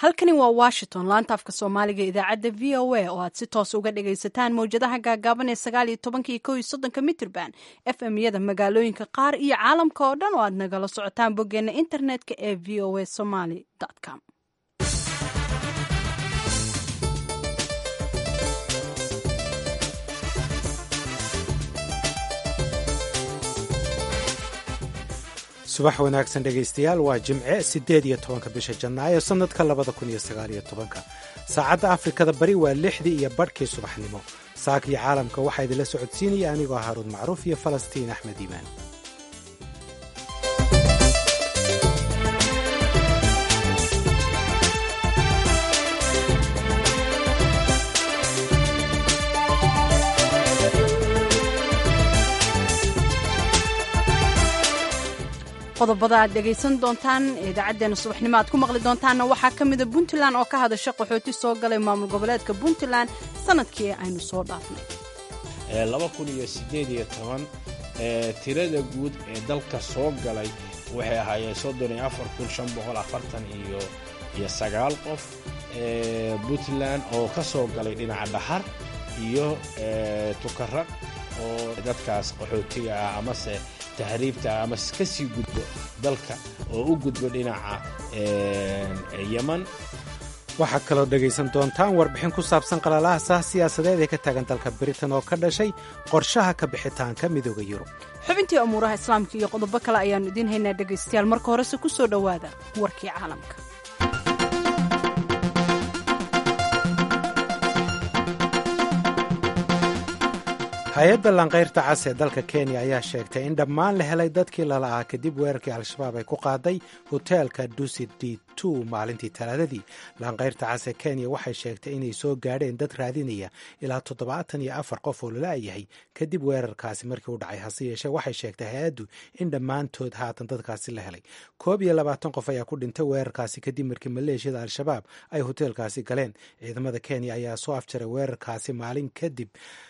halkani waa washington laanta afka soomaaliga idaacadda v o a oo aad si toos uga dhagaysataan mowjadaha gaagaaban ee sagaal iyo tobanka iyo kow iyo soddonka mitrban f m yada magaalooyinka qaar iyo caalamka oo dhan oo aad nagala socotaan boggeena internetka ee v o a somaly com subax wanaagsan dhegaystayaal waa jimce siddeed iyo tobanka bisha janaayo sannadka labada kun iyo sagaaliyo tobanka saacadda afrikada bari waa lixdii iyo badhkii subaxnimo saakii caalamka waxaa idinla socodsiinaya anigoo haaruun macruuf iyo falastiin axmed iimaan qodobada aad dhegaysan doontaan idaacaddeena subaxnimo aad ku maqli doontaanna waxaa ka mida puntland oo ka hadasha qaxooti soo galay maamul goboleedka puntland sanadkii aynu soo dhaafnay laba kun iyo siddeed iyo toban tirada guud ee dalka soo galay waxay ahaayeen soddon iyo afar kun shan boqol afartan iyo iyo sagaal qof puntland oo ka soo galay dhinaca dhahar iyo tukaraq oo dadkaas qaxootiga ah amase tahriibta ama ka sii gudbo dalka oo u gudbo dhinaca yeman waxaad kaloo dhegaysan doontaan warbixin ku saabsan qalalahaasa siyaasadeed ee ka taagan dalka britain oo ka dhashay qorshaha ka bixitaanka midooda yurub xubintii amuuraha islaamka iyo qodobo kale ayaannu idiin haynaa dhegaystayaal marka horese ku soo dhowaada warkii caalamka hay-adda lanqayrta cas ee dalka kenya ayaa sheegtay in dhammaan la helay dadkii lala'aa kadib weerarkii al-shabaab ay ku qaaday hoteelka dusit d two maalintii talaadadii lanqayrta cas ee kenya waxay sheegtay inay soo gaadheen dad raadinaya ilaa toddobaatan iyo afar qof oo lala-yahay kadib weerarkaasi markii u dhacay hase yeeshee waxay sheegtay hay-addu in dhammaantood haatan dadkaasi la helay koob iyo labaatan qof ayaa ku dhintay weerarkaasi kadib markii maleeshiyada al-shabaab ay hoteelkaasi galeen ciidamada kenya ayaa soo afjaray weerarkaasi maalin kadib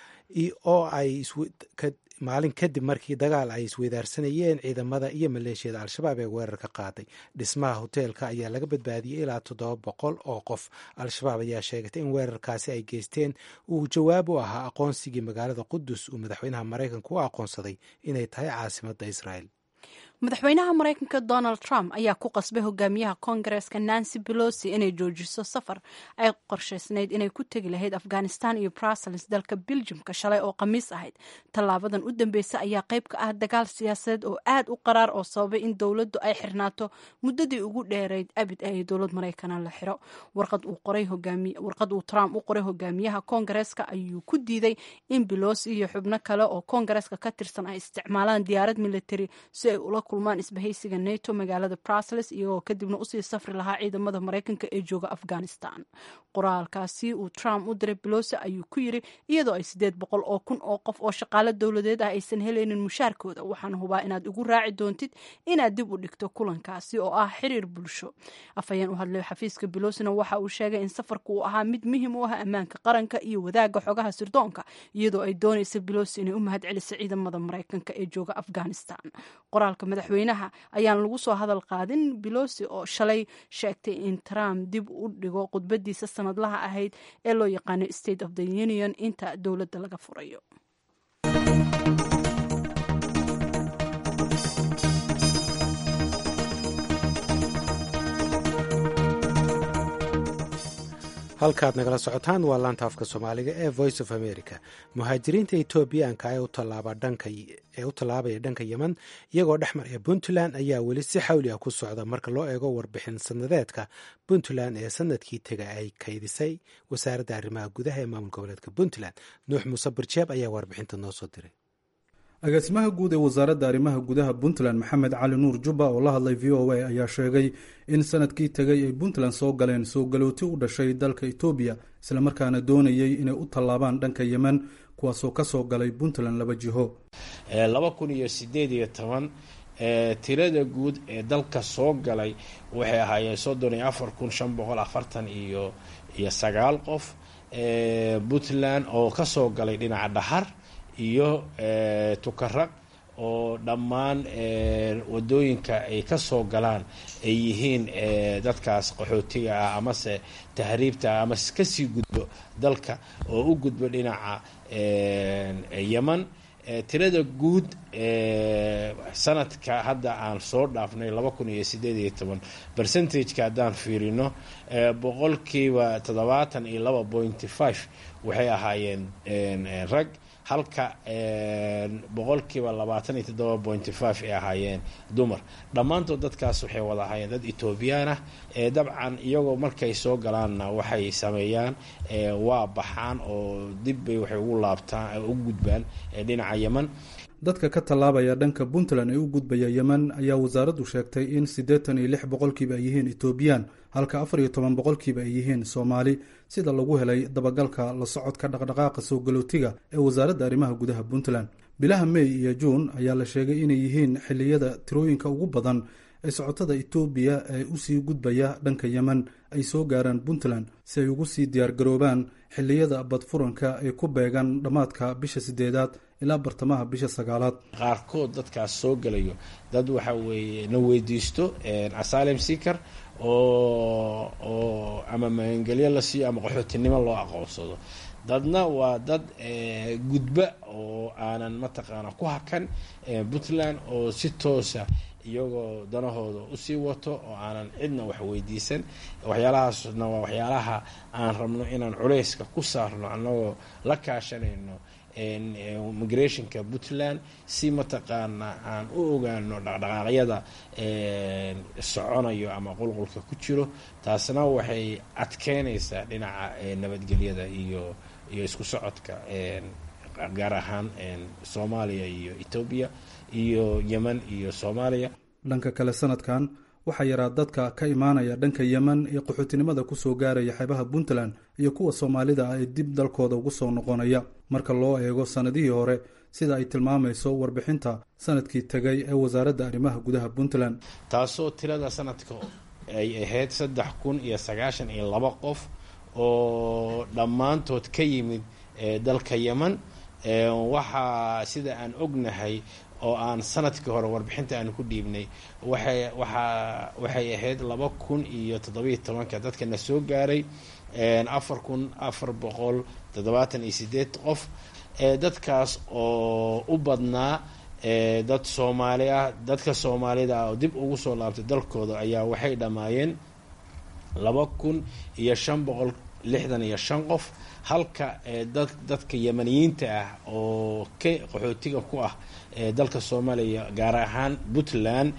oo ay maalin kadib markii dagaal ay isweydaarsanayeen ciidamada iyo maleeshiyada al-shabaab ee weerarka qaaday dhismaha hoteelka ayaa laga badbaadiyey ilaa toddoba boqol oo qof al-shabaab ayaa sheegatay in weerarkaasi ay geysteen uu jawaab u ahaa aqoonsigii magaalada qudus uu madaxweynaha maraykanka u aqoonsaday inay tahay caasimadda israel madaxweynaha maraykanka donald trump ayaa ku qasbay hogaamiyaha koongareeska nancy pelosi inay joojiso safar ay qorshaysnayd inay ku tegi lahayd afghanistan iyo brussels dalka beljumka shalay oo khamiis ahayd tallaabadan u dambeysa ayaa qayb ka ah dagaal siyaasadeed oo aad u qaraar oo sababay in dowladdu ay xirnaato muddadii ugu dheerayd abid ee dowlad maraykana la xiro warqad uu trump u qoray hogaamiyaha koongareeska ayuu ku diiday in pelosi iyo xubno kale oo koongareeska ka tirsan ay isticmaalaan diyaarad military si ay ula kulmaan isbahaysiga nato magaalada brussels iyagoo kadibna usii safri lahaa ciidamada maraykanka ee jooga afghanistan qoraalkaasi uu trump u diray belosi ayuu ku yiri iyadoo ay sideed boqol oo kun oo qof oo shaqaalo dowladeed ah aysan helaynin mushaarkooda waxaan hubaa inaad ugu raaci doontid inaad dib u dhigto kulankaasi oo ah xiriir bulsho afhayeen u hadlay xafiiska belosina waxa uu sheegay in safarku uu ahaa mid muhiim u ah ammaanka qaranka iyo wadaagga xogaha sirdoonka iyadoo ay doonaysa belosi inay u mahad celiso ciidamada maraykanka ee jooga afghanistan qoraalka madaxweynaha ayaan lagu soo hadal qaadin belosi oo shalay sheegtay in trump dib u dhigo khudbadiisa sanadlaha ahayd ee loo yaqaano state of the union inta dowladda laga furayo halkaad nagala socotaan waa laanta afka soomaaliga ee voice of america muhaajiriinta etoobiyaanka ee u tallaabaya dhanka yemen iyagoo dhex maraya puntland ayaa weli si xawli ah ku socda marka loo eego warbixin sanadeedka puntland ee sanadkii tega ay kaydisay wasaaradda arrimaha gudaha ee maamul goboleedka puntland nuux muuse barjeeb ayaa warbixinta noo soo diray agaasimaha guud ee wasaaradda arrimaha gudaha puntland maxamed cali nuur jubba oo la hadlay v o a ayaa sheegay in sanadkii tegay ay puntland soo galeen soo galooti u dhashay dalka etoobiya islamarkaana doonayay inay u tallaabaan dhanka yemen kuwaasoo ka soo galay puntland laba jiho laba kun iyo siddeed iyo toban tirada guud ee dalka soo galay waxay ahaayeen soddon iyo afar kun shan boqol afartan iyo iyo sagaal qof puntland oo ka soo galay dhinaca dhahar iyo tukaraq oo dhammaan wadooyinka ay ka soo galaan ay yihiin dadkaas qaxootiga ah amase tahriibta ah amase kasii gudbo dalka oo u gudbo dhinaca yeman tirada guud sanadka hadda aan soo dhaafnay laba kun iyo sideed iyo toban percentageka haddaan fiirino boqolkiiba toddobaatan iyo laba pointy five waxay ahaayeen rag halka boqolkiiba labaatan iyo toddoba pointy five ay ahaayeen dumar dhammaantood dadkaas waxay wada ahaayeen dad etoobiyaan ah dabcan iyagoo markay soo galaanna waxay sameeyaan waa baxaan oo dibbay waxay ugu laabtaan u gudbaan dhinaca yeman dadka ka tallaabaya dhanka puntland ee u gudbaya yemen ayaa wasaaraddu sheegtay in siddeetan iyo lix boqolkiiba ay yihiin etoobiyaan halka afar iyo toban boqolkiiba ay yihiin soomaali sida lagu helay dabagalka la socodka dhaqdhaqaaqa soo galootiga ee wasaaradda arrimaha gudaha puntland bilaha mey iyo juun ayaa la sheegay inay yihiin xilliyada tirooyinka ugu badan ee socotada etoobiya ee usii gudbaya dhanka yemen ay soo gaaraan puntland si ay ugu sii diyaargaroobaan xilliyada badfuranka ee ku beegan dhammaadka bisha sideedaad ilaa bartamaha bisha sagaalaad qaarkood dadkaas soo gelayo dad waxa weeye na weydiisto asalem seaker oo oo ama magangelyo la siiyo ama qaxootinimo loo aqoonsado dadna waa dad gudba oo aanan mataqaana ku hakan puntland oo si toosa iyagoo danahooda usii wato oo aanan cidna wax weydiisan waxyaalahaasna waa waxyaalaha aan rabno inaan culeyska ku saarno annagoo la kaashanayno migrationka puntland si mataqaana aan u ogaano dhaqdhaqaaqyada soconayo ama qulqulka ku jiro taasna waxay adkeynaysaa dhinaca nabadgelyada iyo iyo isku socodka gaar ahaan soomaaliya iyo etoobiya iyo yemen iyo soomaaliya dhanka kale sanadkan waxaa yaraa dadka ka imaanaya dhanka yemen ee qaxootinimada kusoo gaaraya xeebaha puntland iyo kuwa soomaalida ah ee dib dalkooda ugu soo noqonaya marka loo eego sannadihii hore sida ay tilmaamayso warbixinta sanadkii tegay ee wasaaradda arrimaha gudaha puntland taasoo tirada sanadka ay ahayd saddex kun iyo sagaashan iyo laba qof oo dhammaantood ka yimid dalka yemen waxaa sida aan ognahay oo aan sanadkii hore warbixinta aanu ku dhiibnay waxay waxaa waxay ahayd laba kun iyo toddobiyo tobanka dadka na soo gaaray afar kun afar boqol toddobaatan iyo sideed qof dadkaas oo u badnaa dad soomaali ah dadka soomaalida ah oo dib ugu soo laabtay dalkooda ayaa waxay dhammaayeen laba kun iyo shan boqol lixdan iyo shan qof halka dad dadka yemaniyiinta ah oo ka qaxootiga ku ah dalka soomaaliya gaar ahaan puntland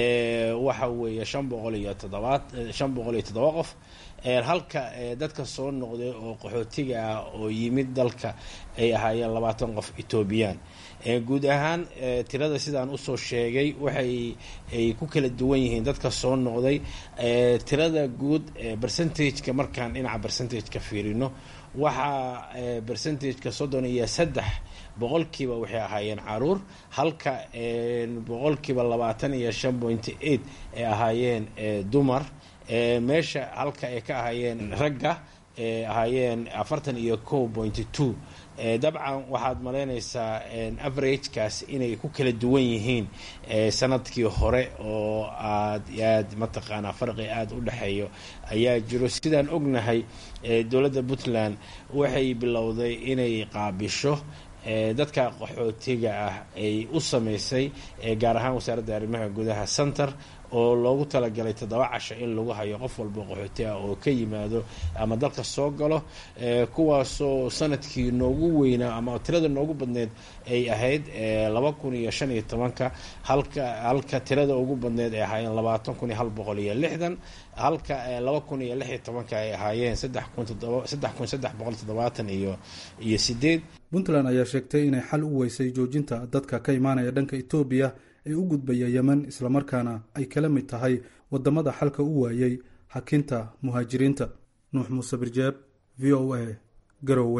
waxa weeye shan boqol iyo toddobaad shan boqol iyo toddoba qof halka dadka soo noqday oo qaxootiga ah oo yimid dalka ay ahaayeen labaatan qof etoobiyaan guud ahaan tirada sidaan usoo sheegay waxay ay ku kala duwan yihiin dadka soo noqday tirada guud percentageka markaan dhinaca percentageka fiirino waxaa percentageka soddon iyo saddex boqolkiiba waxay ahaayeen caruur halka boqolkiiba labaatan iyo shan pointy eight ay ahaayeen dumar meesha halka ay ka ahaayeen ragga ahaayeen afartan iyo co pointy two dabcan waxaad malaynaysaa averagekaas inay ku kala duwan yihiin sanadkii hore oo aad aad mataqaanaa farqi aada u dhexeeyo ayaa jiro sidaan ognahay dowladda puntland waxay bilowday inay qaabisho dadka qaxootiga ah ay u sameysay gaar ahaan wasaaradda arrimaha gudaha center oo loogu talagalay toddoba casho in lagu hayo qof walba qaxooti ah oo ka yimaado ama dalka soo galo kuwaasoo sanadkii noogu weynaa ama tirada noogu badneed ay ahayd laba kun iyo shan iyo tobanka halka halka tirada ugu badneed ay ahaayeen labaatan kun iyo hal boqol iyo lixdan halka laba kun iyo lix iyo tobanka ay ahaayeen saddex kun toddoba saddex kun saddex boqol toddobaatan iyo iyo sideed puntland ayaa sheegtay inay xal u weysay joojinta dadka ka imaanaya dhanka etoobiya ee u gudbaya yemen islamarkaana ay kala mid tahay wadamada xalka u waayey hakinta muhaajiriinta nuux muuse birjeeb v o a garowe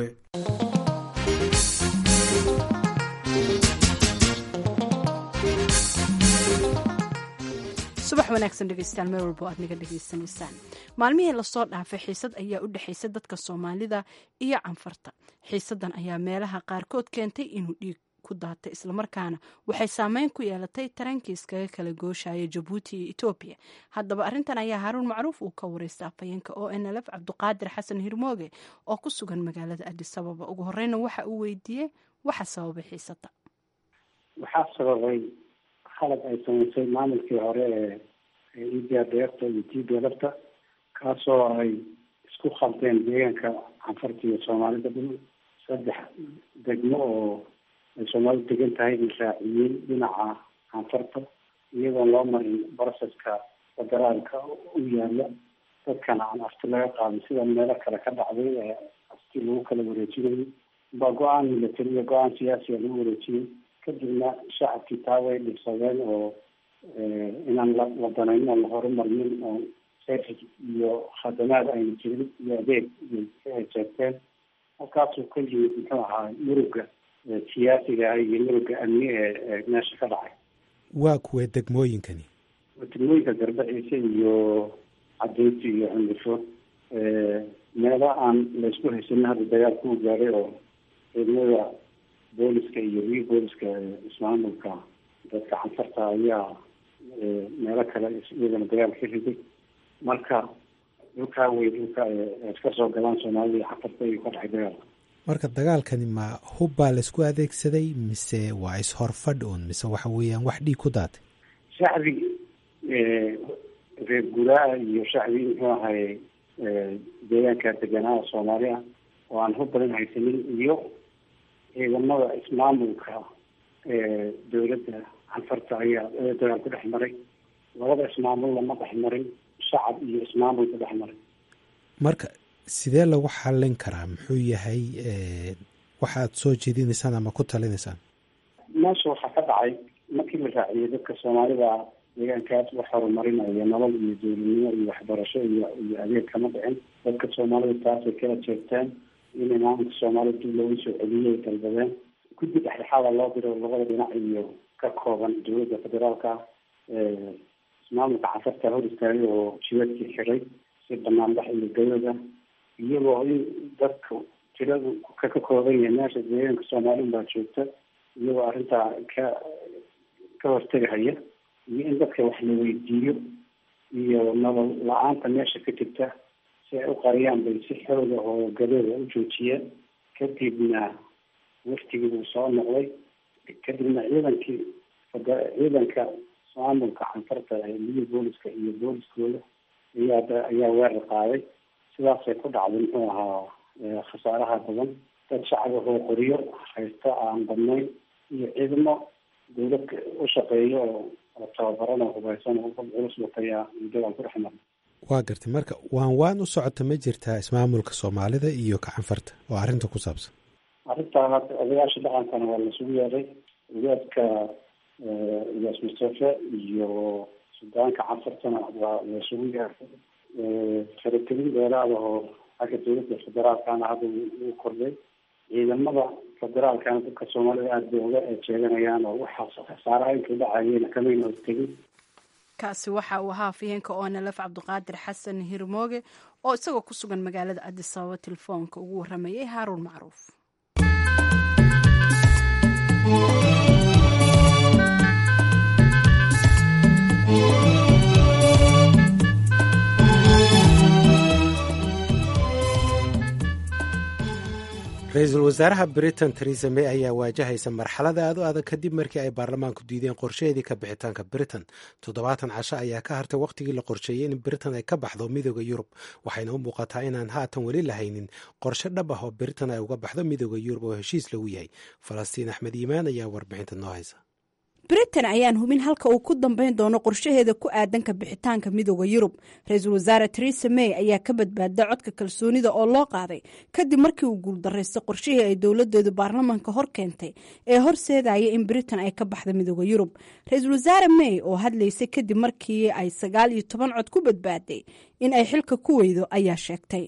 subax wanaagsan dhegeystayaal meel walbo aad naga dhegeysanaysaan maalmihii lasoo dhaafay xiisad ayaa u dhexaysa dadka soomaalida iyo canfarta xiisadan ayaa meelaha qaarkood keentay inuu dhiig ku daatay islamarkaana waxay saameyn ku yeelatay tarankii iskaga kala gooshaya jabuuti iyo etoobiya haddaba arrintan ayaa haaruun macruuf uu ka wareystay afhayeenka o n l f cabdiqaadir xasan hirmooge oo ku sugan magaalada adis ababa ugu horeyna waxa uu weydiiyey waxa sababay xiisada waxaa sababay khalad ay samaysay maamulkii hore ee idia deerta iyo tiiga lafta kaasoo ay isku khaldeen deegaanka canfarta iyo soomaalida dhul saddex degmo oo ay soomaalidu degan tahay bay raaciyeen dhinaca canfarta iyadoon loo marin broceska federaalka u yaala dadkana aan afti laga qaadin sida meelo kale ka dhacday ee afti lagu kala wareejinayay baa go-aan military iyo go-aan siyaasiya lagu wareejiyey kadibna shacabkii taa way dhibsadeen oo inaan la la danayn oon la horumarinin oo service iyo khadamaad ayna jirin iyo adeeg ay jeegteen halkaasuu ka yimid muxuu ahaa muruga siyaasiga ah iyo muruga amni ee meesha ka dhacay waa kuwee degmooyinkani degmooyinka garbaciise iyo cadeynti iyo cundufo meelo aan laysku haysanin hadda dagaalku u gaaday oo ciidamada booliska iyo wi booliska ismaamulka dadka canfarta ayaa meelo kale iyagana dagaal ka riday marka dhulkaa wey dhulka iska soo galaan soomaalida iyo canfarta ayuu ka dhacay dagaal marka dagaalkani ma hub baa laysku adeegsaday mise waa is-horfadh un mise waxa weeyaan wax dhiig ku daatay shacbi reer guraa iyo shacbi muxuu ahay deegaanka deganaa soomaali ah oo aan hub badan haysanin iyo ciidamada ismaamulka dowladda canfarta ayaa dagaal ku dhex maray labada ismaamulna ma dhex marin shacab iyo ismaamul ku dhex maray marka sidee lagu xallin karaa muxuu yahay waxaad soo jeedinaysaan ama ku talinaysaan meesha waxaa ka dhacay markii la raaciyay dadka soomaalida deegaankaas wax horumarinaya nolol iyo dowladnimo iyo waxbarasho iyo iyo adeeg kama dhicin dadka soomaalida taasay kala jeegteen in imaamka soomaalida dib loogu soo celiyay dalbadeen guddi dhexdhexaada loo diro labada dhinac iyo ka kooban dowladda federaalka ismaamulka canfarta hor istaagay oo jibadkii xiray si banaanbax iyo gayada iyagoo in dadka tiradu ka ka kooban yahay meesha deegaanka soomaalida baa joogta iyagoo arrintaa ka ka hortegahaya iyo in dadka wax la weydiiyo iyo nolol la-aanta meesha ka jirta si ay u qariyaan bay si xooga oo gadooda u joojiyeen kadibna waftigii buu soo noqday kadibna ciidankii ciidanka maamulka canfarta liga booliska iyo booliskooda ayaa ayaa weerar qaaday sidaasay ku dhacday muxuu ahaa khasaaraha badan dad shacaba oo qoriyo haysta aan badnayn iyo ciidamo dawlad u shaqeeyo oo tababaran oo hubaysan oo culus watayaa dagaal ku dhex maray waa gartay marka waan waan u socota ma jirtaa ismaamulka soomaalida iyo kacanfarta oo arrinta ku saabsan arrintaan hadda odayaasha dhaqankana waa lasugu yeeray odaadka iyaas mustafe iyo sudaanka canfartana waa lasugu yeeray faragelin dheeraada oo xagga dowladda federaalkana hadda uu kordhay ciidamada federaalkana dadka soomaalida aada bay uga jeeganayaan oo waxaas khasaaraha inkay dhacayeen kamayna hortegin kaasi waxa uu ahaa afhayeenka onlf cabdiqaadir xasan hirmooge oo isagoo ku sugan magaalada adis ababa telefoonka ugu waramayay haaruun macruuf ra-iisul wasaaraha britain teresa may ayaa waajahaysa marxalada aad u adag kadib markii ay baarlamaanku diideen qorshaheedii ka bixitaanka britain toddobaatan casho ayaa ka hartay wakhtigii la qorsheeyey in britain ay ka baxdo midooda yurub waxayna u muuqataa inaan haatan weli lahaynin qorshe dhab ah oo britain ay uga baxdo midooda yurub oo heshiis lagu yahay falastiin axmed yimaan ayaa warbixinta noo haysa britain ayaan hubin halka uu ku dambeyn doono qorshaheeda ku aadanka bixitaanka midooda yurub ra-iisul wasaare teresa may ayaa ka badbaada codka kalsoonida oo loo qaaday kadib markii uu guuldaraystay qorshihii ay dowladeedu baarlamaanka hor keentay ee horseedaya in britain ay ka baxda midooda yurub ra-iisul wasaare may oo hadlaysay kadib markii ay sagaal iyo toban cod ku badbaaday in ay xilka ku weydo ayaa sheegtay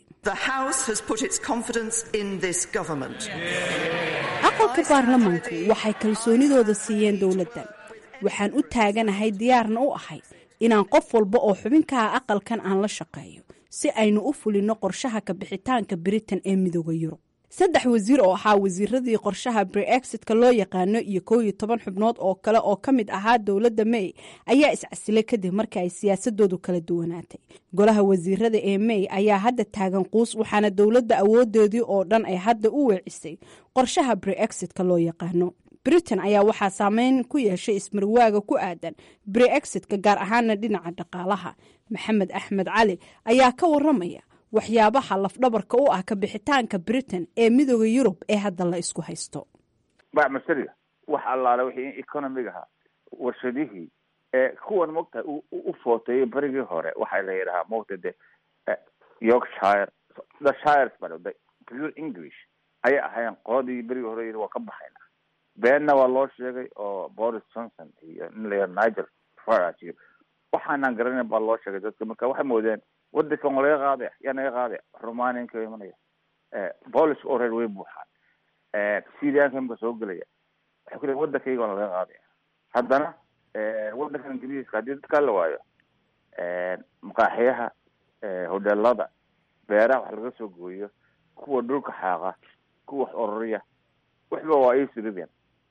aqalka baarlamaanku waxay kalsoonidooda siiyeen dowladdan waxaan u taaganahay diyaarna u ahay inaan qof walba oo xubinkaha aqalkan aan la shaqeeyo si aynu u fulinno qorshaha ka bixitaanka britain ee midooda yurub saddex wasiir oo ahaa wasiiradii qorshaha breexitka loo yaqaano iyo kow iyo toban xubnood oo kale oo ka mid ahaa dowladda may ayaa iscasilay kadib markii ay siyaasadoodu kala duwanaatay golaha wasiirada ee may ayaa hadda taagan quus waxaana dowladda awoodeedii oo dhan ay hadda u weecisay qorshaha breexitka loo yaqaano britain ayaa waxaa saameyn ku yeeshay ismarwaaga ku aadan breexitka gaar ahaana dhinaca dhaqaalaha maxamed axmed cali ayaa ka waramaya waxyaabaha lafdhabarka u ah kabixitaanka britain ee midooda yurub ee hadda la isku haysto bacmasariga wax allaale wixii economigaha warshadihii ee kuwan mogtahay u footeeyay berigii hore waxaa la yidhahaa mogta de yorkshire the shires ba the pure english ayay ahayn qoladii berigii hore yii waa ka baxayna beenna waa loo sheegay oo boris johnson iyo nin la nigel farage iyo waxaanaan garanayn baa loo sheegay dadka marka waxay moodeen wadankan waa laga qaadaya yaa naga qaadaya romanianka imanaya polish oo reer way buuxaan syrianka imka soo gelaya waxay ku leeyn wadankayga waa laga qaadaya haddana wadankan ingiriiska haddii dadkaa la waayo maqaaxiyaha hodelada beeraha wax laga soo gooyo kuwa dhulka xaaqa kuwa wax ororiya waxba waa isridan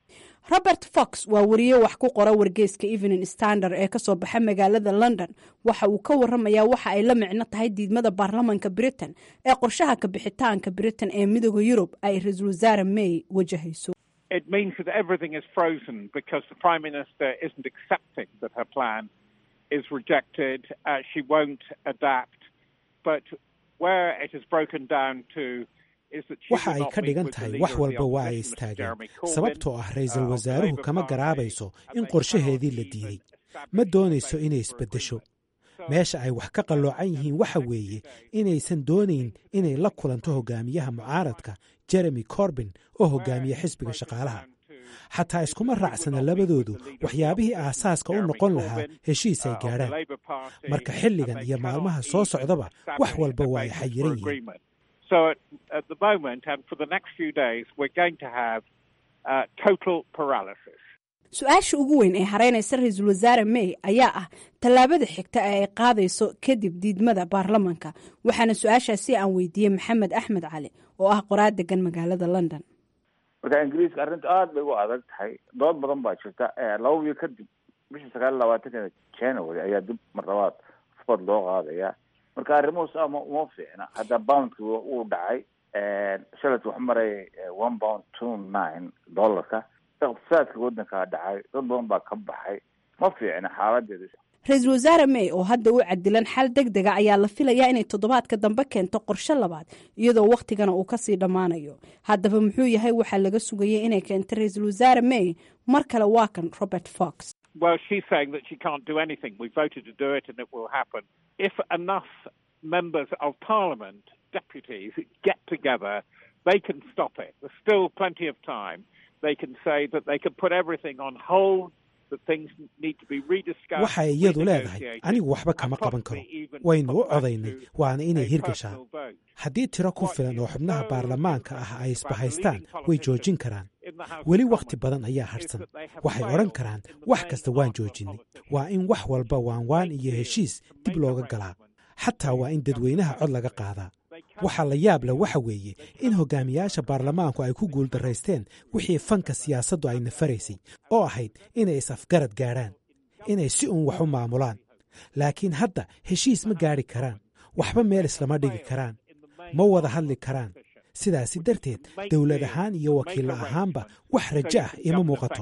robert fox waa wariye wax ku qora wargeyska evening standard ee kasoo baxa magaalada london waxa uu ka waramayaa waxa ay la micno tahay diidmada baarlamanka britain ee qorshaha kabixitaanka britain ee midooda yurub ay ra-iisul wasaare may wajahayso It means that everything is frozen because the Prime Minister isn't accepting that her plan is rejected. Uh, she won't adapt. But where it is broken down to waxa ay ka dhigan tahay wax walba waa ay istaageen sababtoo ah ra-iisul wasaaruhu kama garaabayso in qorshaheedii la diiday ma doonayso inay isbeddesho meesha ay wax ka qalloocan yihiin waxa weeye inaysan doonayn inay la kulanto hogaamiyaha mucaaradka jeremy corbin oo hogaamiya xisbiga shaqaalaha xataa iskuma raacsana labadoodu waxyaabihii aasaaska u noqon lahaa heshiis ay gaadhaan marka xilligan iyo maalmaha soo socdaba wax walba waa ay xayiran yihiin So at, at the moment, and for the next few days, we're going to have uh, total paralysis. su-aasha ugu weyn ee hareynaysa ra-iisul wasaare may ayaa ah tallaabada xigta ee ay qaadayso kadib diidmada baarlamanka waxaana su-aashaasi aan weydiiyey maxamed axmed cali oo ah qoraa degan magaalada london marka ingiriiska arrinta aada bay u adag tahay dood badan baa jirta laba wiil kadib bishii sagaal iyo labaatanka january ayaa dib mar labaad fod loo qaadaya marka arrimuhu saa ma uma fiicna hadda boundki wuu dhacay shalat wuxuu marayay one pound two nine dollarka iqtisaadka waddankaa dhacay dad badan baa ka baxay ma fiicna xaaladeeda ra-iisul wasaare may oo hadda u cadilan xal deg dega ayaa la filayaa inay toddobaadka dambe keento qorshe labaad iyadoo wakhtigana uu kasii dhammaanayo haddaba muxuu yahay waxaa laga sugayay inay keento ra-iisul wasaare may mar kale waa kan robert fox Well, she's saying that she can't do anything. We voted to do it and it will happen. If enough members of parliament, deputies, get together, they can stop it. There's still plenty of time. They can say that they can put everything on hold, that things need to be rediscussed. waxay iyadu leedahay anigu waxba kama qaban karo waynu u codaynay waana inay hirgashaan haddii tiro ku filan oo xubnaha baarlamaanka ah ay isbahaystaan way joojin karaan weli wakhti badan ayaa hadhsan waxay odhan karaan wax kasta waan joojinay waa in wax walba waanwaan iyo heshiis dib looga galaa xataa waa in dadweynaha cod laga qaadaa waxaa la yaab leh waxa weeye in hogaamiyaasha baarlamaanku ay ku guuldaraysteen wixii fanka siyaasaddu ay nafaraysay oo ahayd inay is-afgarad gaadhaan inay si uun wax u maamulaan laakiin hadda heshiis ma gaadhi karaan waxba meel islama dhigi karaan ma wada hadli karaan sidaasi darteed dowlad ahaan iyo wakiilla ahaanba wax rajo ah ima muuqato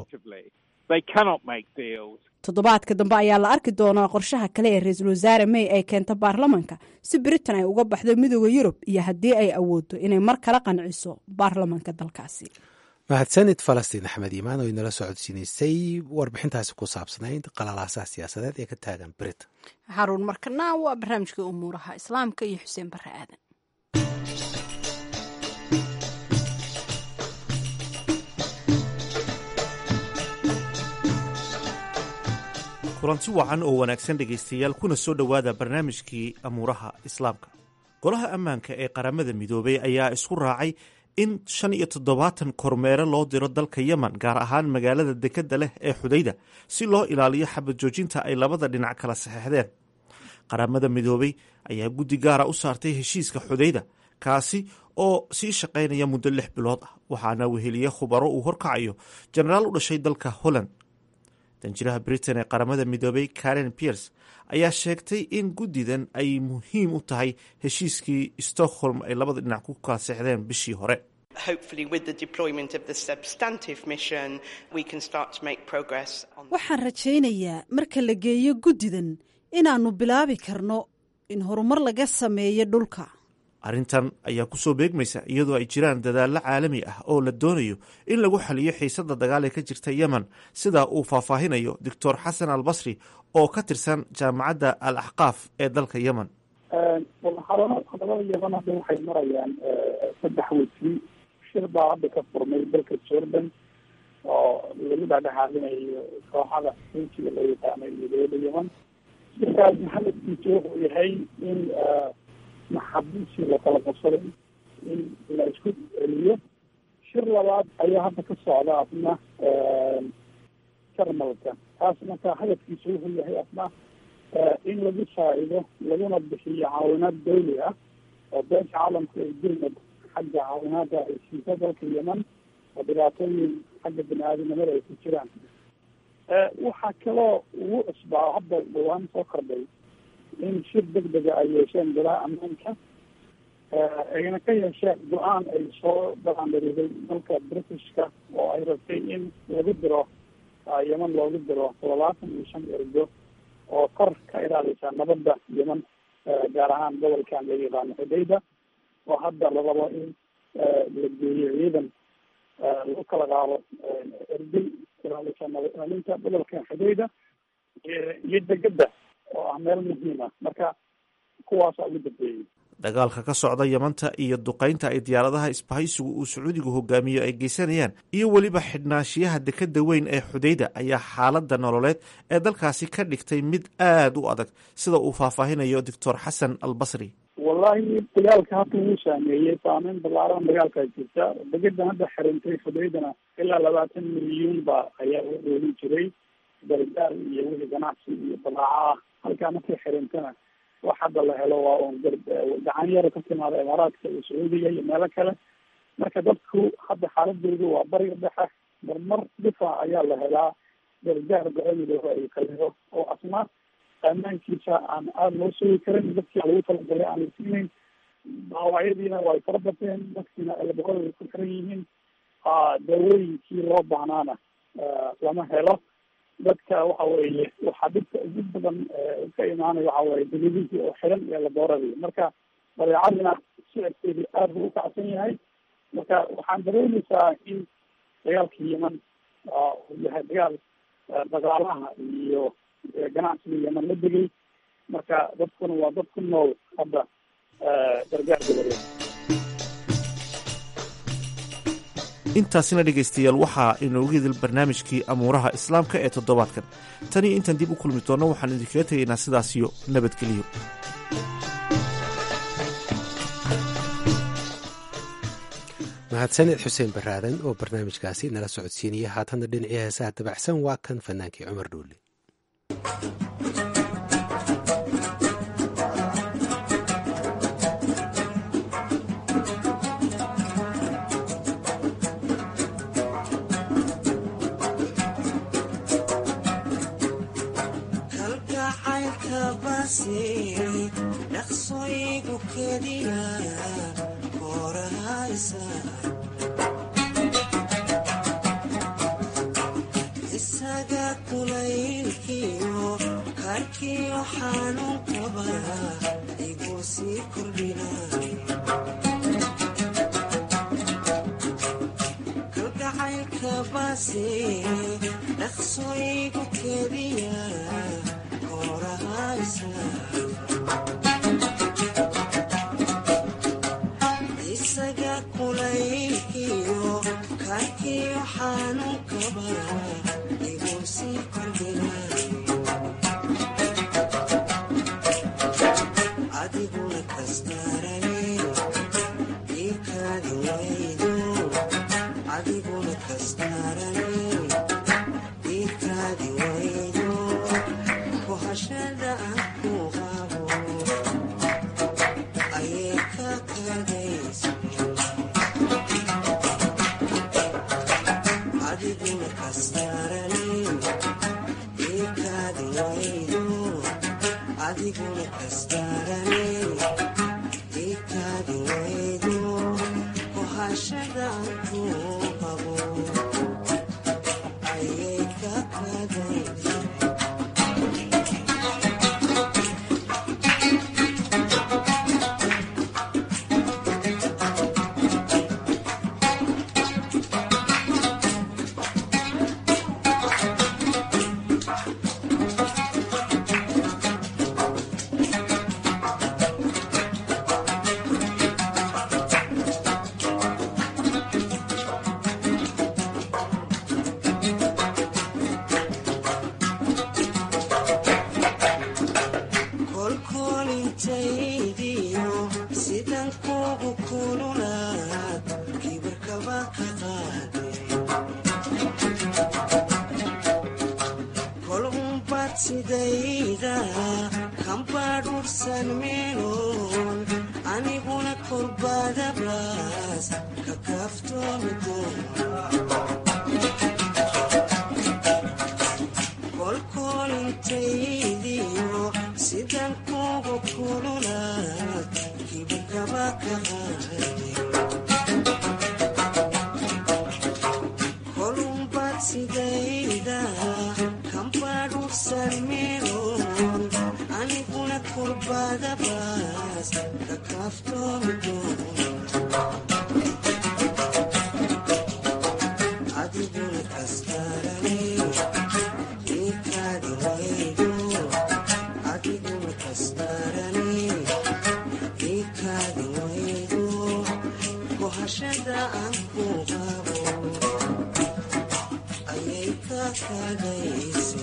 toddobaadka dambe ayaa la arki doonaa qorshaha kale ee ra-iisul wasaare may ay keento baarlamanka si britain ay uga baxdo midooda yurub iyo haddii ay awooddo inay mar kala qanciso baarlamanka dalkaasi mahadsanid falastiin axmed iimaan oo inala socodsiinaysay warbixintaasi ku saabsanayd qalalaasaha siyaasadeed ee ka taagan britain xaruun markana waa barnaamijka umuuraha islaamka iyo xuseen barre aadan kulanti wacan oo wanaagsan dhegaystayaal kuna soo dhowaada barnaamijkii amuuraha islaamka golaha ammaanka ee qaramada midoobay ayaa isku raacay in shan iyo toddobaatan kormeere loo diro dalka yemen gaar ahaan magaalada dekedda leh ee xudayda si loo ilaaliyo xabad joojinta ay labada dhinac kala saxeixdeen qaramada midoobay ayaa guddi gaara u saartay heshiiska xudayda kaasi oo sii shaqaynaya muddo lix bilood ah waxaana weheliye khubaro uu horkacayo jenaraal u dhashay dalka holland danjiraha britain ee qaramada midoobay karen piers ayaa sheegtay in guddidan ay muhiim u tahay heshiiskii stockholm ay labada dhinac ku kala seexdeen bishii hore waxaan rajaynayaa marka la geeyo guddidan inaannu bilaabi karno in horumar laga sameeyo dhulka arrintan ayaa kusoo beegmaysa iyadoo ay jiraan dadaallo caalami ah oo la doonayo in lagu xaliyo xiisadda dagaal ee ka jirta yemen sida uu faahfaahinayo doctor xasan al basri oo ka tirsan jaamacadda al axqaaf ee dalka yemen hadalada yemen hadda waxay marayaan saddex wejii shir baa hadda ka furmay dalka jordan oo lagu dhexdhexaadinayo kooxada xuutiga loo yaqaano iyo dowladda yemen shirkaasi hadafkiisu wuxuu yahay in maxabiisii lakala qabsaday in la isku celiyo shir labaad ayaa hadda ka socda asna jarmalka taas marka hadafkiisu wuxuu yahay asna in lagu faa'ido laguna bixiyo caawinaad dawli ah oo beesha caalamka ay dulmad xagga caawinaada ay siisa dalka yemen oo dhibaatooyin xagga bini aadamnimada ay ku jiraan waxaa kaloo ugu cusbaa hadda dhawaan soo kordhay in shir deg dega ay yeesheen golaha ammaanka ayna ka yeesheen go-aan ay soo dalaandariday dalka britishka oo ay rabtay in lagu diro yemen loogu diro toddobaatan iyo shan ergo oo kor ka ilaalisa nabadda yemen gaar ahaan gobolkan laga yaqaano xudayda oo hadda la rabo in la geeyo ciidan lagu kala qaado ergey ilaalisa nabad ilaalinta gobolkan xudayda iyo degada oo ah meel muhiima marka kuwaasa ugu dambeeyey dagaalka ka socda yamanta iyo duqaynta ay diyaaradaha isbahaysigu uu sacuudigu hogaamiyo ay geysanayaan iyo weliba xidhnaanshiyaha dekada weyn ee xudayda ayaa xaaladda nololeed ee dalkaasi ka dhigtay mid aada u adag sida uu faahfaahinayo doctor xasan al basri wallahi dagaalka hadda wuu saameeyey saameyn balaaran dagaalkaa jirta degadan hadda xirintay xudaydana ilaa labaatan milyuun ba ayaa u dhoolin jiray gargaar iyo wixii ganacsi iyo balaaco ah halkaa markay xirintana wax hadda la helo waa un gacan yaro ka timaada imaaraadka iyo sacuudiga iyo meelo kale marka dadku hadda xaaladoodu waa bariga dhexe marmar difa ayaa la helaa gargaar go-aamidooda ay kalido oo asna ammaankiisa aan aada loo sugi karin dadkii lagu talagalay aan la siinayn dhaawacyadiina way fara bateen dadkiina elborada way ku xiran yihiin daawooyinkii loo baahnaana lama helo dadka waxa weeye waxaa dhibka ugu badan ka imaanaya waxa weye degedihii oo xiran iyo labooradii marka badeecadina sicirkeedii aada buu ukacsan yahay marka waxaan dareemaysaa in dagaalka yemen uu yahay dagaal dhaqaalaha iyo ganacsiga yemen la degay marka dadkuna waa dad ku nool hadda gargaar goboleed intaasina dhegaystayaal waxaa inoogu hidil barnaamijkii amuuraha islaamka ee toddobaadkan taniyo intaan dib u kulmi doonno waxaan idinkaga tegaynaa sidaasiyo nabadgelyo mahadsanid xuseen baraadan oo barnaamijkaasi nala socodsiinaya haatanna dhinacii heesaha dabacsan waa kan fanaankii cumar dhuule Kuhashada aku adiguna kastarane ikaadi waydo kohashadaan ku qabo ayay ka kadaysa kolkolintaydiyo sidan kugu kululaad kibirkaba ka qaade kol unbad sidayda kambadhursan meeloon aniguna korbadabaas ka kaaftoomi doona kolkolintaydiyo sidan kugu kululaad kibirkaba ka qaade kolunbad sidayda kambadhursan meeloon aniguna kurbadabaas ka kaaftoomi doona adiguna kastarane ikaadi waydo adiguna kastarane ikaadi waydo kohashada aan ku qabo ayay ka kadayse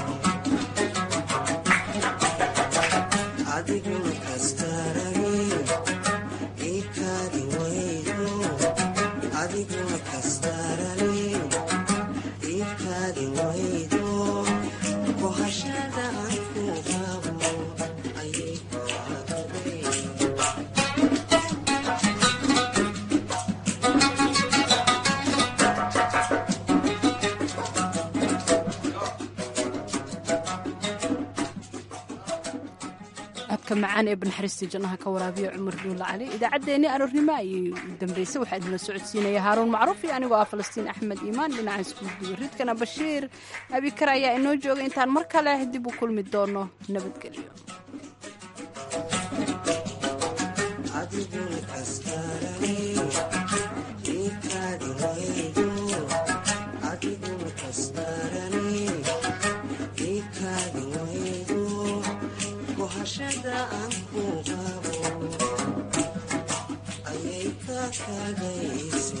adiguna kastarane ikaadi waydo adiguna kastarane ikaadi waydo kohashada aan ku qabo ayay ka kadayse codka macaan ee banaxariistii jannaha ka waraabiya cumar duulla cali idaacaddeenii aroornimo ayay u dambeysay waxaa idinla socodsiinaya haaruun macruuf iyo anigoo ah falastiin axmed iimaan dhinaca iskuudiyo ridkana bashiir abikar ayaa inoo joogay intaan mar kale dib u kulmi doono nabadgelyo adiguna kastarane ikaadi waydo adiguna kastarane ikaadi waydo kohashada aan ku qabo ayay ka kadayse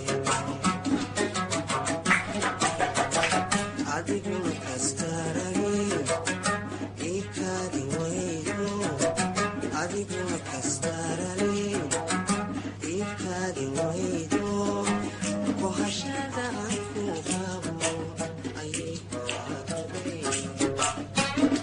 adiguna kastarane ikaadi waydo adiguna kastarane ikaadi waydo kohashada aan ku qabo ayay ka kadayse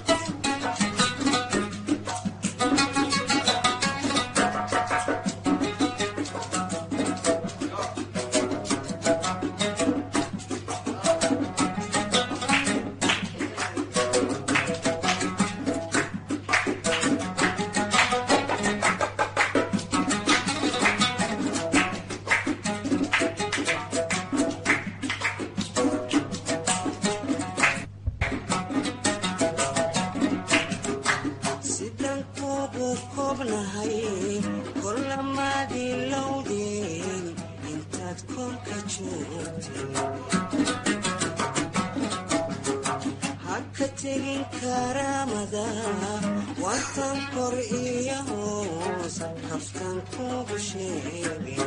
sidan kugu kobnahay kolamaadii lowdeen intaad korka joogtay haka tegin karaamada waatan kor iyo hoos kaftan kugu sheegay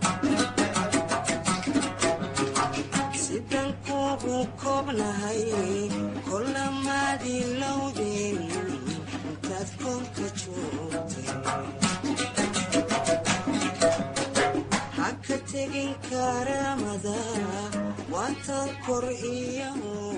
sidan kugu kobnahay kolamaadii lowdeen intaad korka joogtay haka tegin karaamada waatan kor iyo hoos